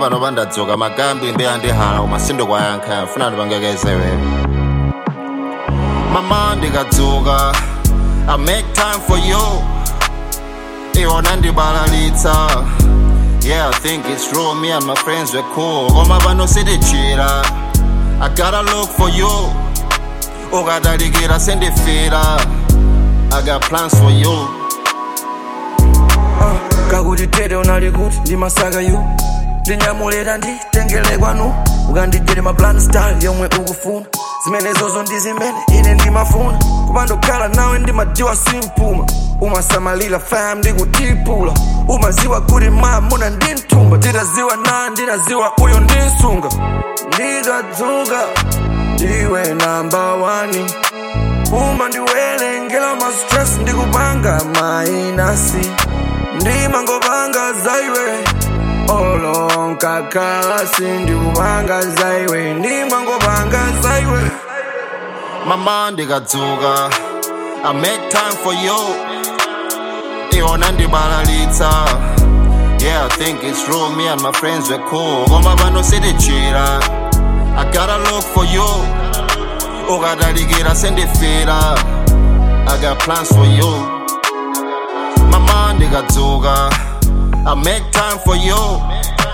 pano pandadzuka magambi mbeya ndi hala koma sindikwayankha funa ndipangekezewe mama ndikadzuka i make time for you iwona ndibalalitsa yeah i think it's true me and my friends were cool koma pano sitichira i gotta look for you ukadalikira sendifira i got plans for you kakuti tete unali kuti ndimasaka yu ndinyamulira nditengele kwanu ukanditere maplan style yomwe ukufuna zimenezozo ndi zimene ine ndimafuna kupandokhala nawe ndimadziwa simpuma umasamalira fam ndikutipula umaziwa kuti mamuna ndinthumba nditaziwa na ndinaziwa uyo ndinsunga ndikadzuka ndiwe namba wani uma ndiwelengela ma stress ndikupanga mainasi ndimangopanga zaiwe olonkakhalasi ndikupanga zaiwe ndimangopanga zaiwe mama ndikadzuka i make time for you iwona ndibalalitsa yeah i think it's true me and my friends were cool koma pano sitichira i gotta look for you ukadalikira sendifira i got plans for you mama ndikadzuka i make time for you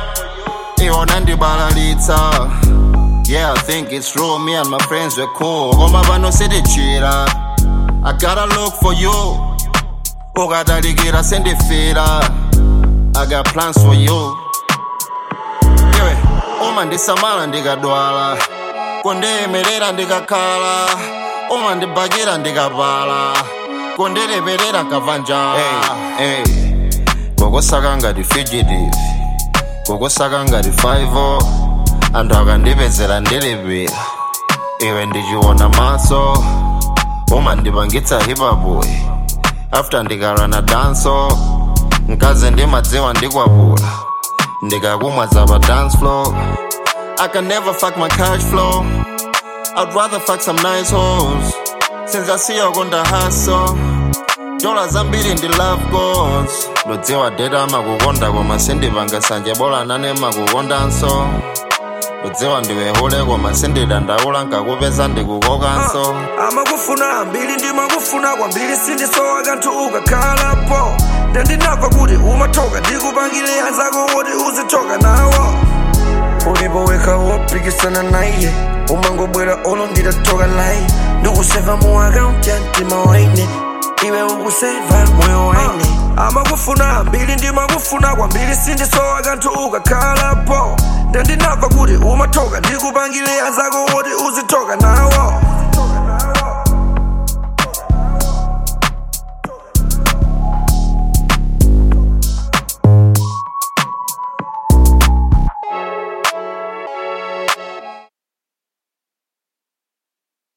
iwona ndibalalitsa yeah i think it's true me and my friends were cool koma pano sitichira i gotta look for you ukadalikira sendifira i got plans for you iwe uma ndisamala ndikadwala kundiyimirira ndikakhala uma ndibakira ndikapala kundileperera nkabva njala hey, hey. kokusaka ngati fugitive kokusaka ngati 5 anthu akandipezera ndilipira iwe ndichiona maso umandipangitsa hipapuyi after ndikala na danso mkazi ndimadziwa ndikwapula ndikakumwa za pa dance floor I can never fuck my cash flow I'd rather fuck some nice hoes Since I see you on the hustle dola zambiri ndi love goals ndodziwa deta amakukonda koma sindipanga sanje bola nane makukondanso ndodziwa ndiwehule koma sindidandaula nkakupeza ndikukokanso amakufuna ambiri ndimakufuna kwambiri sindisowa kanthu ukakhalapo ndandinamva kuti umathoka ndikupangire anzako woti uzithoka nawo ulipo wekha wopikisana naye umangobwera olo nditathoka naye ndikuseva mu akaunti ya mtima waine iwe ukuseva moyo waine amakufuna ambiri ndimakufuna kwambiri sindisowa kanthu ukakhalapo ndandinamva kuti umathoka ndikupangire anzako woti uzithoka nawo